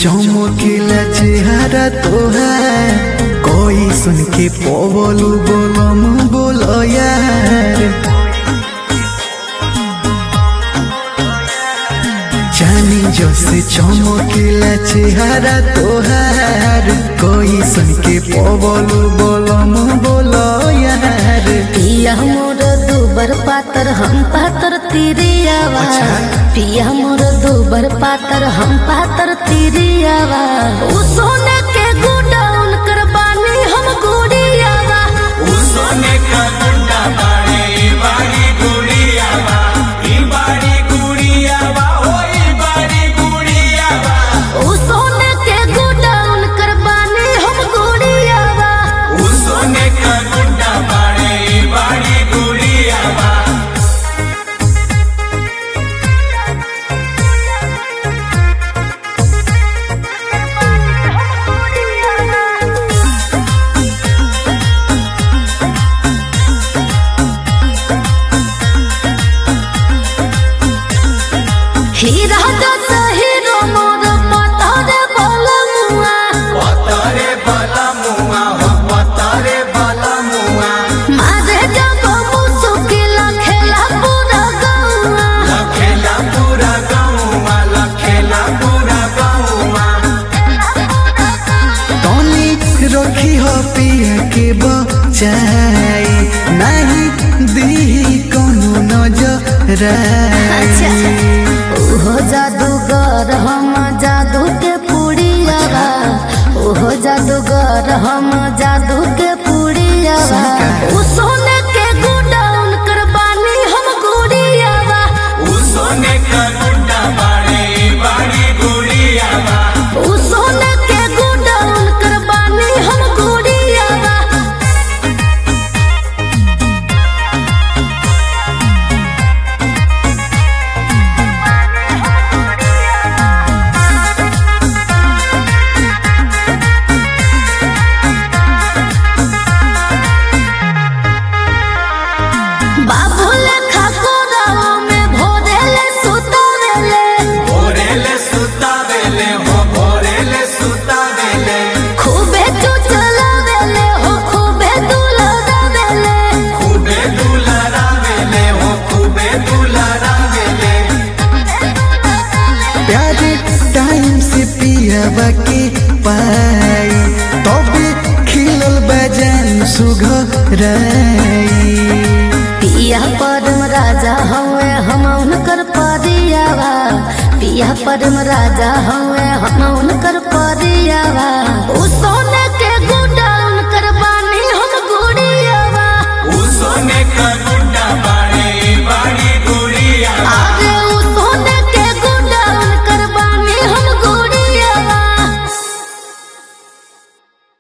चमकीला चेहरा तोहार कोई सुन के पवलू बोलम बोलो यार जानी जैसे चमकीला चेहरा तोहार कोई सुन के पवलू बोलम बोलो यार पिया मोर दुबर पातर हम पातर तिरियावा पिया मोर दुबर पातर हम पातर तिरियावा उ सोने के गुडाउन कर बानी हम गुड़ियावा सोने का गुंडा बाड़े ई बाड़ी गुड़ियावा ई बाड़ी गुड़ियावा ओ ई बाड़ी गुड़ियावा उ सोने के गुडाउन कर बानी हम गुड़ियावा उ सोने का गुंडा बाड़े ई बाड़ी गुड़ियावा हीरा जस हीरो मोर पतारे बलमुआ पतरे बला मुआ हो पतरे बला मुआ मारे जब मुसुकिला खेला पूरा गौआ लखेला पूरा गाँवा लखेला पूरा गाँवा तनिक रखी हो पिया के बचाई नहीं दी कोनो नजर अच्छा ओहो जादूगर हम जादू के पुड़ियावा ओहो जादूगर हम जादू के पुड़ियावा उ सोने के गुडाउन कर बानी हम गुड़ियावा उ सोने का गुंडा बाड़े ई बाड़ी गुड़ियावा उ सोने के गुडाउन कर बानी हम गुड़ियावा बाबू लेखा कोरावा में भोरेले सुतावेले भोरेले सुतावेले हो भोरेले सुतावेले खूबे चुचलावेले हो खूबे दुलरावेले खूबे दुलारावेले हो खूबे दुलारावेले प्यार टाइम से पियावा के पाई तबे खिलल बजान सुघराई पिया परम राजा हवे हम उनकर परियावा पिया परम राजा हवे हम उनकर परियावा उ सोने के गो